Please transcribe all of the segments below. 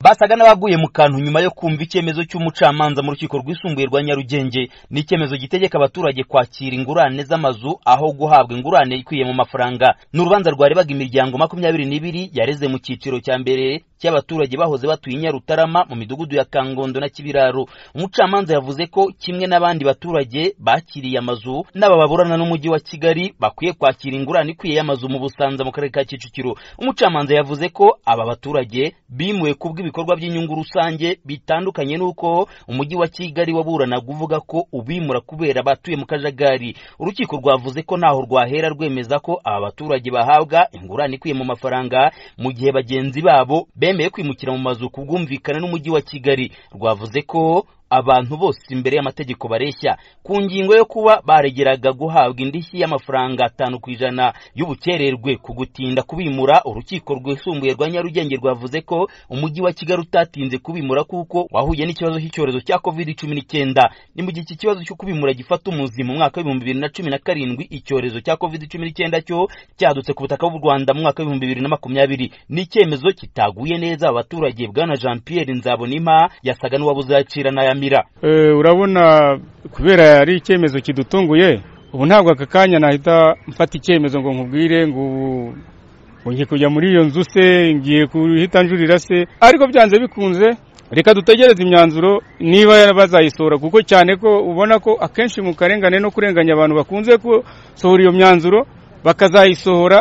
basaga n'abaguye mu kantu nyuma yo kumva icyemezo cy'umucamanza mu rukiko rwisumbuye rwa nyarugenge ni icyemezo gitegeka abaturage kwakira ingurane z'amazu aho guhabwa ingurane ikwiye mu mafaranga ni urubanza rwarebaga imiryango makumyabiri n'ibiri yareze mu cyiciro cya mbere cy'abaturage bahoze batuye i nyarutarama mu midugudu ya kangondo na kibiraro umucamanza yavuze ko kimwe n'abandi baturage bakiriye amazu n'aba baburana n'umujyi wa kigali bakwiye kwakira ingurane ikwiye y'amazu mu busanza mu karere ka kicukiro umucamanza yavuze ko aba baturage bimuwe ku bw'ibikorwa by'inyungu rusange bitandukanye n'uko umujyi wa kigali waburanaga uvuga ko ubimura kubera batuye mu kajagari urukiko rwavuze ko ntaho rwahera rwemeza ko aba baturage bahabwa ingurane ikwiye mu mafaranga mu gihe bagenzi babo bemeye kwimukira mu mazu ku bwumvikane n'umujyi wa kigali rwavuze ko abantu bose imbere y'amategeko bareshya ku ngingo yo kuba baregeraga guhabwa indishyi y'amafaranga atanu ku ijana y'ubukererwe ku gutinda kubimura urukiko rwisumbuye rwa nyarugenge rwavuze ko umujyi wa kigali utatinze kubimura kuko wahuye n'ikibazo cy'icyorezo cya covid cumi n'icyenda ni mu gihe iki kibazo cyo kubimura gifata umuzi mu mwaka w'ibihumbi bibiri na cumi na karindwi icyorezo cya covid cumi n'icyenda cyo cyadutse ku butaka bw'u rwanda mu mwaka w'ibihumbi bibiri na makumyabiri ni icyemezo kitaguye neza abaturage bwana jean pierre nzabonima yasaga n'uwabuze yakira n'aya urabona kubera ari icyemezo kidutunguye ubu ntabwo aka kanya nahita mfata icyemezo ngo nkubwire ngo ngiye kujya muri iyo nzu se ngiye kuhita njurira se ariko byanze bikunze reka dutegereze imyanzuro niba bazayisohora kuko cyane ko ubona ko akenshi mu karengane no kurenganya abantu bakunze gusohora iyo myanzuro bakazayisohora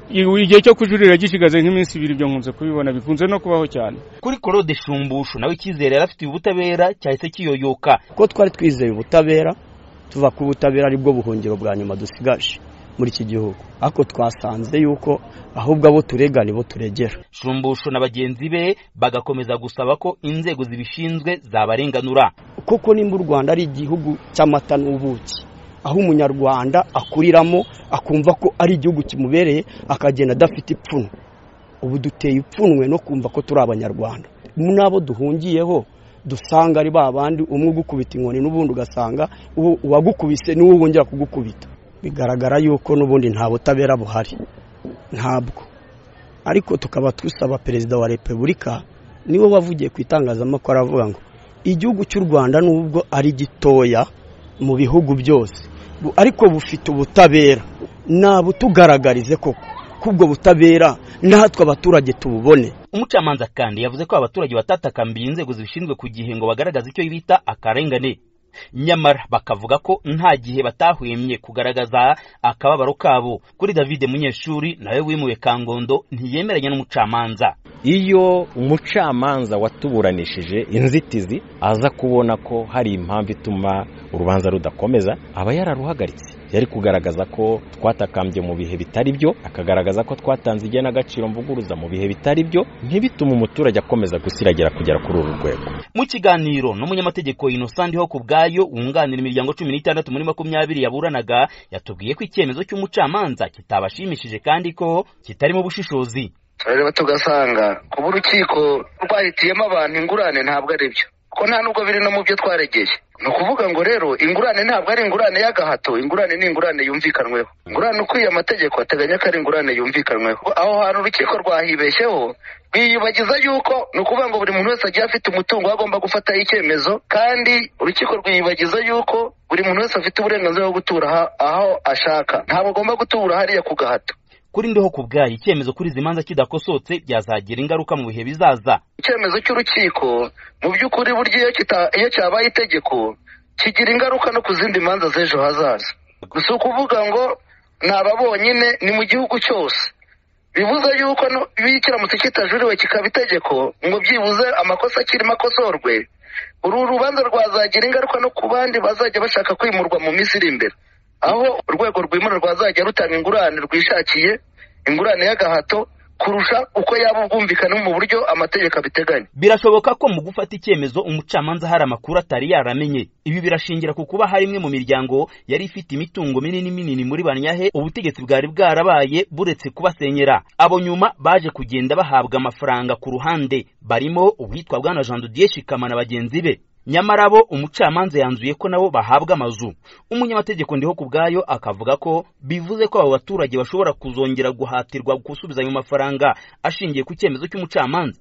igihe cyo kujurira gishigaze nk'iminsi ibiri ibyo nkunze kubibona bikunze no kubaho cyane kuri Claude shumbusho nawe icyizere yari afitiye ubutabera cyahise kiyoyoka ko twari twizeye ubutabera tuva ku butabera aribwo buhungiro bwa nyuma dusigaje muri iki gihugu ariko twasanze yuko ahubwo abo turega nibo turegera shumbusho na bagenzi be bagakomeza gusaba ko inzego zibishinzwe zabarenganura kuko nimba u rwanda ari igihugu cy'amata n'ubuki aho umunyarwanda akuriramo akumva ko ari igihugu kimubereye akagenda adafite ipfunwe ubu duteye ipfunwe no kumva ko turi abanyarwanda n'abo duhungiyeho dusanga ari ba bandi umwe ugukubita inkoni n'ubundi ugasanga uwagukubise niwe wongera kugukubita bigaragara yuko n'ubundi nta butabera buhari ntabwo ariko tukaba dusaba perezida wa repubulika niwe wavugiye ku itangazamakuru aravuga ngo igihugu cy'u rwanda nubwo ari gitoya mu bihugu byose ariko bufite ubutabera nabutugaragarize koko kubwo butabera natwe abaturage tububone umucamanza kandi yavuze ko abaturage batatakambiye inzego zibishinzwe ku gihe ngo bagaragaze icyo bita akarengane nyamara bakavuga ko nta gihe batahwemye kugaragaza akababaro kabo kuri davide munyeshuri nawe wimuwe kangondo ntiyemeranya n'umucamanza iyo umucamanza watuburanishije inzitizi aza kubona ko hari impamvu ituma urubanza rudakomeza aba yararuhagaritse yari kugaragaza ko twatakambye mu bihe bitari byo akagaragaza ko twatanze igenagaciro mvuguruza mu bihe bitari byo ntibitume umuturage akomeza gusiragira kugera kuri uru rwego mu kiganiro n'umunyamategeko inosanti ho ku bwayo wunganira imiryango cumi n'itandatu muri makumyabiri yaburanaga yatubwiye ko icyemezo cy'umucamanza kitabashimishije kandi ko kitarimo ubushishozi turareba tugasanga kuba urukiko rwahitiyemo abantu ingurane ntabwo ari byo ko nta nubwo biri no mu byo twaregeye ni ukuvuga ngo rero ingurane ntabwo ari ingurane y'agahato ingurane ni ingurane yumvikanweho ingurane ukwiye amategeko ateganya ko ari ingurane yumvikanweho aho hantu urukiko rwahibeshyeho rwiyibagiza yuko ni ukuvuga ngo buri muntu wese agiye afite umutungo agomba gufataho icyemezo kandi urukiko rwiyibagiza yuko buri muntu wese afite uburenganzira bwo gutura aho ashaka ntabwo agomba gutura hariya ku gahato kuri ndiho ku bwayo icyemezo kuri izi manza kidakosotse byazagira ingaruka mu bihe bizaza icyemezo cy'urukiko mu by'ukuri burya iyo cyabaye itegeko kigira ingaruka no ku zindi manza z'ejo hazaza gusa ukuvuga ngo ni aba bonyine ni mu gihugu cyose bivuze yuko iyo kiramutse kitajuriwe kikaba itegeko ngo byibuze amakosa akirimo akosorwe uru rubanza rwazagira ingaruka no ku bandi bazajya bashaka kwimurwa mu minsi iri imbere aho urwego rwimura rwazajya rutanga ingurane rwishakiye ingurane y'agahato kurusha uko yaba ubwumvikane mu buryo amategeko abiteganya birashoboka ko mu gufata icyemezo umucamanza hari amakuru atari yaramenye ibi birashingira ku kuba hari imwe mu miryango yari ifite imitungo minini minini muri banyahe ubutegetsi bwari bwarabaye buretse kubasenyera abo nyuma baje kugenda bahabwa amafaranga ku ruhande barimo uwitwa bwana jean didier shikama na bagenzi be nyamara bo umucamanza yanzuye ko nabo bahabwa amazu umunyamategeko ndiho ku bwayo akavuga ko bivuze ko abo baturage bashobora kuzongera guhatirwa gusubizanya amafaranga ashingiye ku cyemezo cy'umucamanza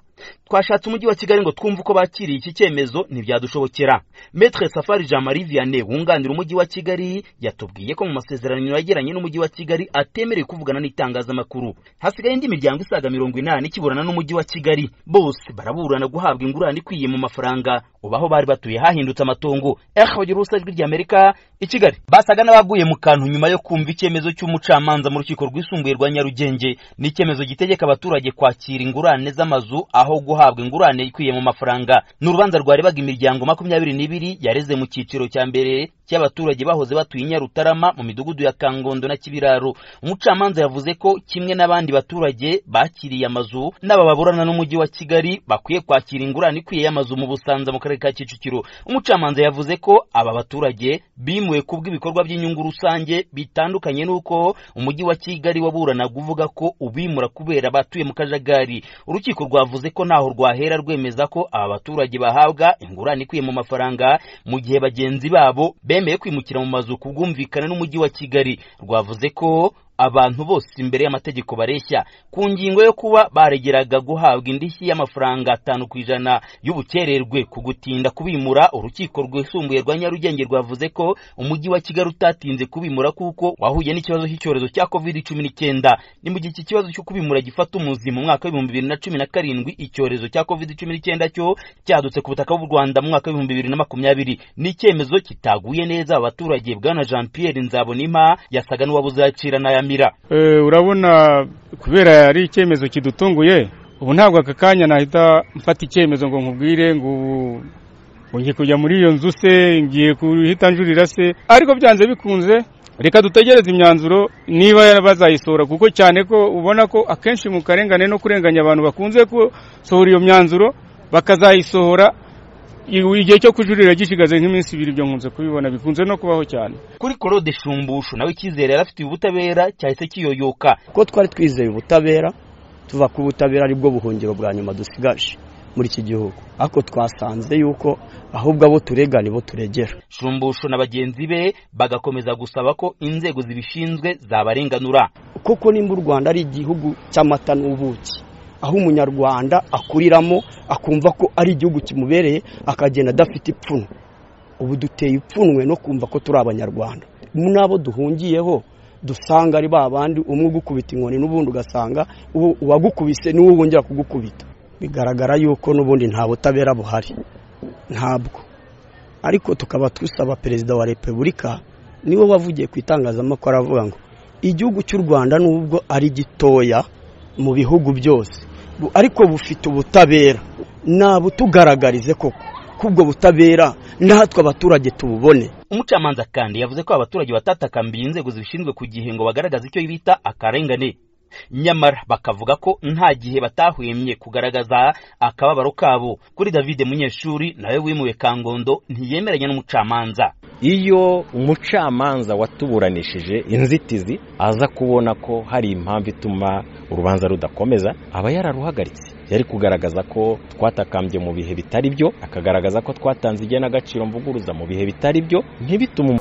twashatse umujyi wa kigali ngo twumve uko bakiriye iki cyemezo ntibyadushobokera metre safari jean marie vianney wunganira umujyi wa kigali yatubwiye ko mu masezerano yagiranye n'umujyi wa kigali atemerewe kuvugana n'itangazamakuru hasigaye indi miryango isaga mirongo inani ikiburana n'umujyi wa kigali bose baraburana guhabwa ingurane ikwiye mu mafaranga ubu aho bari batuye hahindutse amatongo ehagira ijwi ry'amerika i kigali basaga n'abaguye mu kantu nyuma yo kumva icyemezo cy'umucamanza mu rukiko rwisumbuye rwa nyarugenge ni icyemezo gitegeka abaturage kwakira ingurane z'amazu aho guhabwa ingurane ikwiye mu mafaranga ni urubanza rwarebaga imiryango makumyabiri n'ibiri yareze mu cyiciro cya mbere cy'abaturage bahoze batuye i nyarutarama mu midugudu ya kangondo na kibiraro umucamanza yavuze ko kimwe n'abandi baturage bakiriye amazu n'aba baburana n'umujyi wa kigali bakwiye kwakira ingurane ikwiye y'amazu mu busanza mu karere ka kicukiro umucamanza yavuze ko aba baturage bimuwe ku bw'ibikorwa by'inyungu rusange bitandukanye n'uko umujyi wa kigali waburanaga uvuga ko ubimura kubera batuye mu kajagari urukiko rwavuze ko ntaho rwahera rwemeza ko aba baturage bahabwa ingurane ikwiye mu mafaranga mu gihe bagenzi babo bemeye kwimukira mu mazu ku bwumvikane n'umujyi wa kigali rwavuze ko abantu bose imbere y'amategeko bareshya ku ngingo yo kuba baregeraga guhabwa indishyi y'amafaranga atanu ku ijana y'ubukererwe ku gutinda kubimura urukiko rwisumbuye rwa nyarugenge rwavuze ko umujyi wa kigali utatinze kubimura kuko wahuye n'ikibazo cy'icyorezo cya covid cumi n'icyenda ni mu gihe iki kibazo cyo kubimura gifata umuzi mu mwaka w'ibihumbi bibiri na cumi na karindwi icyorezo cya covid cumi n'icyenda cyo cyadutse ku butaka bw'u rwanda mu mwaka w'ibihumbi bibiri na makumyabiri ni icyemezo kitaguye neza abaturage bwana jean pierre nzabonima yasaga n'uwabuze yakira n'aya Eh, urabona kubera ari icyemezo kidutunguye ubu ntabwo aka kanya nahita mfata icyemezo ngo nkubwire ngo ubu ngiye kujya muri iyo nzu se ngiye kuhita njurira se ariko byanze bikunze reka dutegereze imyanzuro niba bazayisohora kuko cyane ko ubona ko akenshi mu karengane no kurenganya abantu bakunze gusohora iyo myanzuro bakazayisohora igihe cyo kujurira gishigaze nk'iminsi ibiri ibyo nkunze kubibona bikunze no kubaho cyane kuri korode shumbushu nawe icyizere yari afitiye ubutabera cyahise kiyoyoka ko twari twizeye ubutabera tuva ku butabera aribwo buhungiro bwa nyuma dusigaje muri iki gihugu ariko twasanze yuko ahubwo abo turega nibo turegera shumbushu na bagenzi be bagakomeza gusaba ko inzego zibishinzwe zabarenganura kuko nimba u rwanda ari igihugu cy'amata n'ubuki aho umunyarwanda akuriramo akumva ko ari igihugu kimubereye akagenda adafite ipfunwe ubu duteye ipfunwe no kumva ko turi abanyarwanda n'abo duhungiyeho dusanga ari ba bandi umwe ugukubita inkoni n'ubundi ugasanga uwagukubise niwe wongera kugukubita bigaragara yuko n'ubundi nta butabera buhari ntabwo ariko tukaba dusaba perezida wa repubulika niwe wavugiye ku itangazamakuru aravuga ngo igihugu cy'u rwanda nubwo ari gitoya mu bihugu byose ariko bufite ubutabera nabutugaragarize koko kubwo butabera natwe abaturage tububone umucamanza kandi yavuze ko abaturage batatakambiye inzego zibishinzwe ku gihe ngo bagaragaze icyo bita akarengane nyamara bakavuga ko nta gihe batahwemye kugaragaza akababaro kabo kuri davide munyeshuri nawe wimuwe kangondo ntiyemeranya n'umucamanza iyo umucamanza watuburanishije inzitizi aza kubona ko hari impamvu ituma urubanza rudakomeza aba yararuhagaritse yari kugaragaza ko twatakambye mu bihe bitari byo akagaragaza ko twatanze igenagaciro mvuguruza mu bihe bitari byo ntibitume